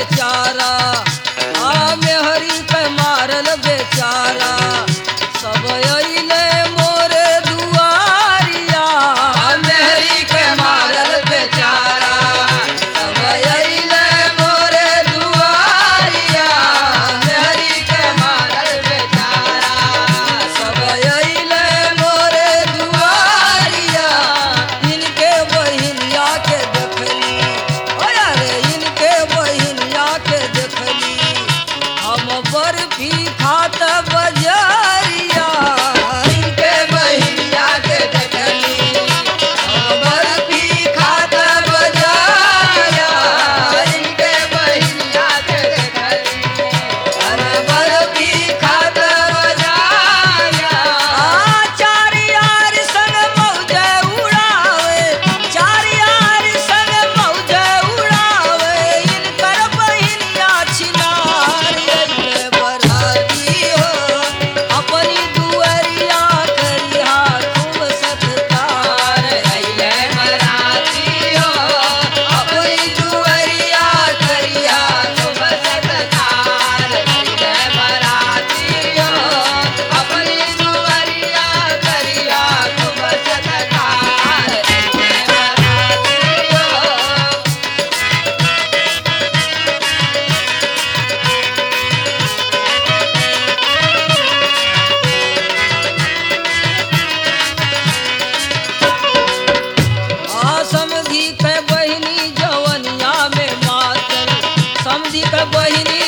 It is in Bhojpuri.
बेचारा आ मेहरी के मारल बेचारा सब अइले मोरे दुआरिया मेहरी के मारल बेचारा सब अइले मोरे दुआरिया मेहरी के मारल बेचारा सब अइले मोरे दुआरिया इनके बहिनिया के देखली ओ यारे इनके बहिनिया के देखली हम बर्फी खात बजरिया इनके बहिनिया के देखली हम बर्फी खात बजरिया इनके बहिनिया के देखली अरे बर्फी खात बजरिया आ चार यार संग मौजे उड़ावे चार यार संग मौजे उड़ावे इनकर बहिनिया छिनार अइले बराती हो अपनी दुअरिया करिहा खूब सत्कार अइले बराती हो अपनी दुअरिया करिहा खूब सत्कार अइले बराती हो अपनी दुअरिया करिहा खूब सत्कार अइले बराती हो आ समधी के बहिनी जवनिया में मातल समधी के बहिनी